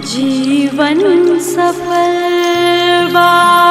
जीवन सफल बा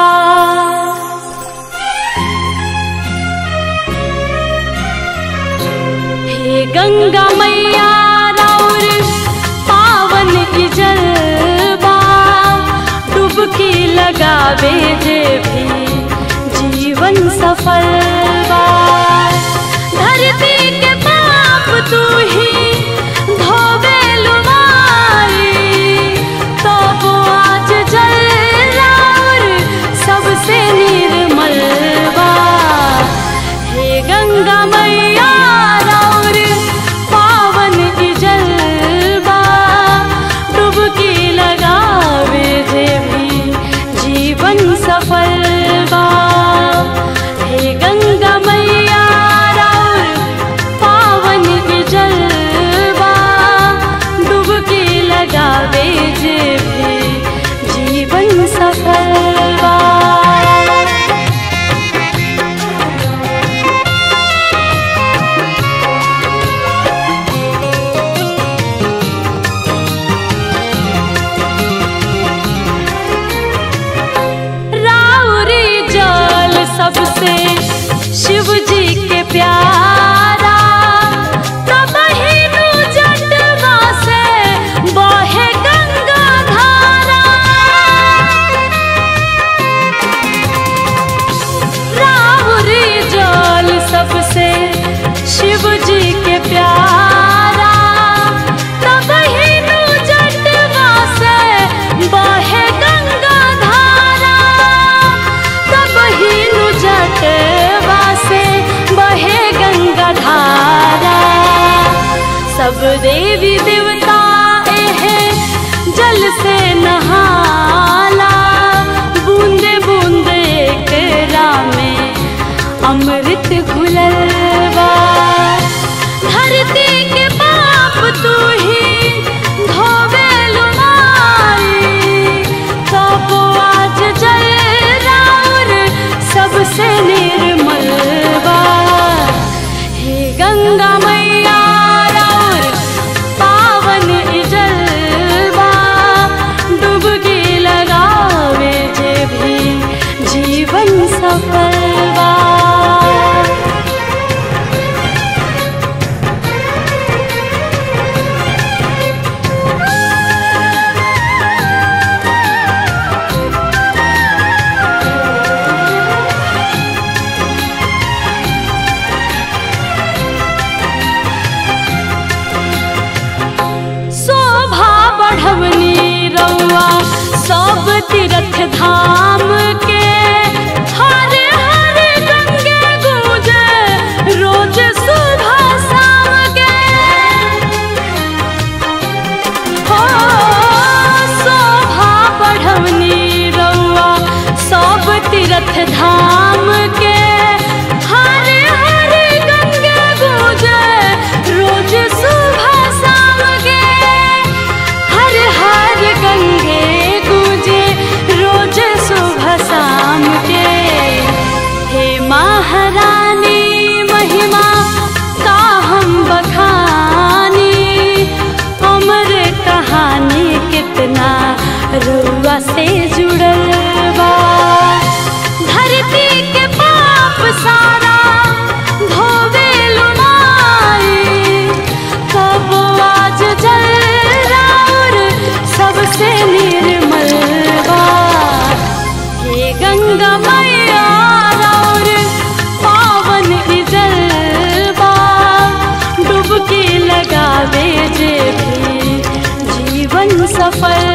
हे गंगा मैया राउर पावन की जलवा डुबकी लगावे जे भी जीवन सफल बा धरती के पाप तू ही धोवे लुमारी तो वो आज जल राउर सबसे निर्मल बा हे गंगा मैया राउर पावन की जलवा डुबकी लगावे जे भी जीवन सफल बा हे गंगा मैया राउर पावन की जलवा डुबकी लगावे जे भी जीवन सफल बा राउरी जल सबसे शिव जी के प्यारा तब ही नु जटवा से बहे गंगा धारा राउरी जल सबसे शिव जी के प्यारा तब ही नु जटवा से बहे गंगा धारा तब ही नु जटवा से बहे गंगा धारा सब देवी देवता एहे जल से नहाला बूंदे बूंदे एकरा में अमृत घुलल बा धरती के पाप तू ही धोवे लुमारी तब आज जल राउर सबसे निर्मल बा हे गंगा मैया राउर पावन इजलवा डुबकी लगावे जे भी जीवन सफल बा शोभा बढ़वनी रउआ सब तीर्थ धाम के हर हर गंगे गूंजे रोज सुबह शाम के हो शोभा बढ़वनी रउआ सब तीर्थ धाम के हर हर गंगे गूंजे रोज सुबह शाम के हर हर गंगे गूंजे रोज सुबह शाम के हे महारानी महिमा का हम बखानी अमर कहानी कितना रुआ से जुड़ल बा धरती के पाप सारा धोवे लुमारी कब आज जल राउर सबसे निर्मल बा हे गंगा मैया राउर पावन इजलवा डुबकी लगावे जे भी जीवन सफल